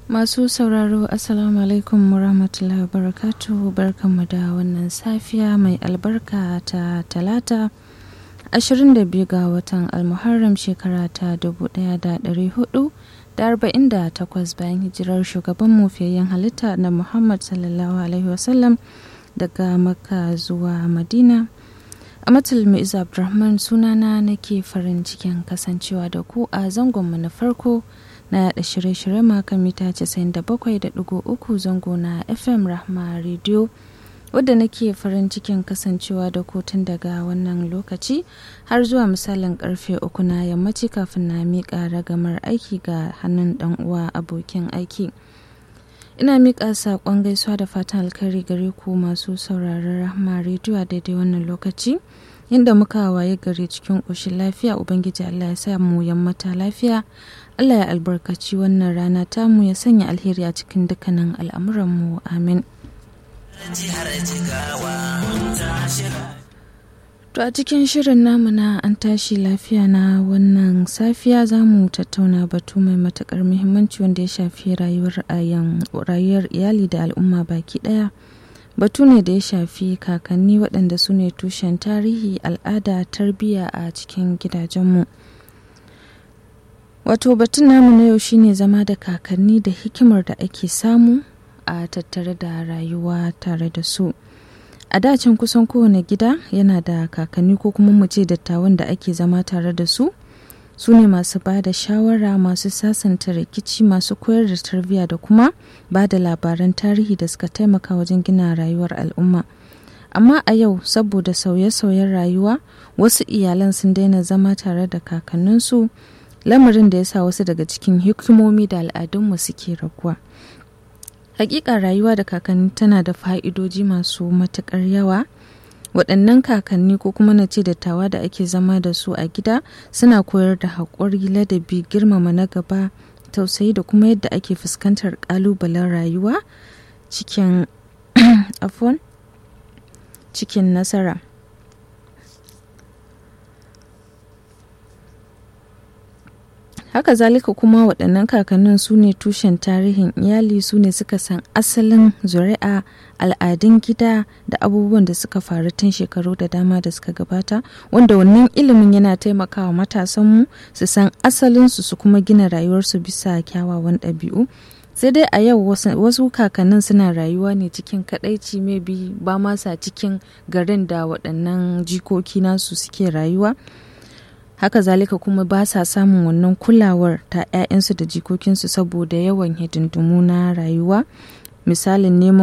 Masu sauraro Assalamu alaikum warahmatullahi wabarakatuh barkanmu da wannan safiya mai albarka ta talata 22 ga watan almuharram shekara ta 1448 bayan hijirar shugaban mufiyayyen halitta na Muhammad sallallahu alaihi wasallam daga makka zuwa madina a matulmi isa abdulrahman sunana nake farin cikin kasancewa da ku a zangonmu na farko na yada shirye-shirye makan mita 97.3 zango na fm rahma radio wadda nake farin cikin kasancewa da kotun daga wannan lokaci har zuwa misalin karfe uku na yammaci kafin na miƙa ragamar aiki ga hannun dan uwa abokin aiki ina miƙa saƙon gaisuwa da fatan alkhairi gare ku masu sauraron rahma radio a daidai wannan lokaci inda muka waye gari cikin ƙoshin lafiya ubangiji allah ya sa mu yammata lafiya allah ya albarkaci wannan rana tamu ya sanya alheri a cikin dukkanin al'amuranmu amin To a cikin shirin namu na an tashi lafiya na wannan safiya za mu tattauna batu mai matakar muhimmanci wanda ya shafi rayuwar rayuwar iyali da al'umma baki daya. Batu ne da ya shafi kakanni waɗanda su ne tushen tarihi al'ada tarbiyya a cikin gidajenmu. Wato batun namu na yau shine zama da kakanni da hikimar da ake samu a tattare da rayuwa tare da su. a dacin kusan kowane gida yana da kakanni ko kuma mu ce dattawan da ake zama tare da su su ne masu ba da shawara masu sasanta rikici masu koyar da tarbiyya da kuma ba da labaran tarihi da suka taimaka wajen gina rayuwar al'umma amma a yau saboda sauye-sauyen rayuwa wasu iyalan sun daina zama tare da kakanninsu lamarin da ya sa wasu daga cikin hikimomi da al'adunmu suke raguwa. hakika rayuwa da kakanni tana da fa'idoji masu matuƙar yawa waɗannan kakanni ko kuma na ce dattawa da ake zama da su a gida suna koyar da haƙuri ladabi girmama na gaba tausayi da kuma yadda ake fuskantar ƙalubalen rayuwa cikin afon cikin nasara haka zalika kuma waɗannan kakannin su ne tushen tarihin iyali su ne suka san asalin zuri'a al'adun gida da abubuwan da suka faru tun shekaru da dama da suka gabata wanda wannan ilimin yana taimakawa matasanmu su san asalinsu su kuma gina rayuwarsu bisa kyawawan ɗabi'u sai dai a yau wasu kakannin suna rayuwa ne cikin kadaici maybe ba masa cikin garin da waɗannan jikoki nasu suke rayuwa haka zalika kuma ba sa samun wannan kulawar ta 'ya'yansu da jikokinsu saboda yawan hidindimu na rayuwa misalin neman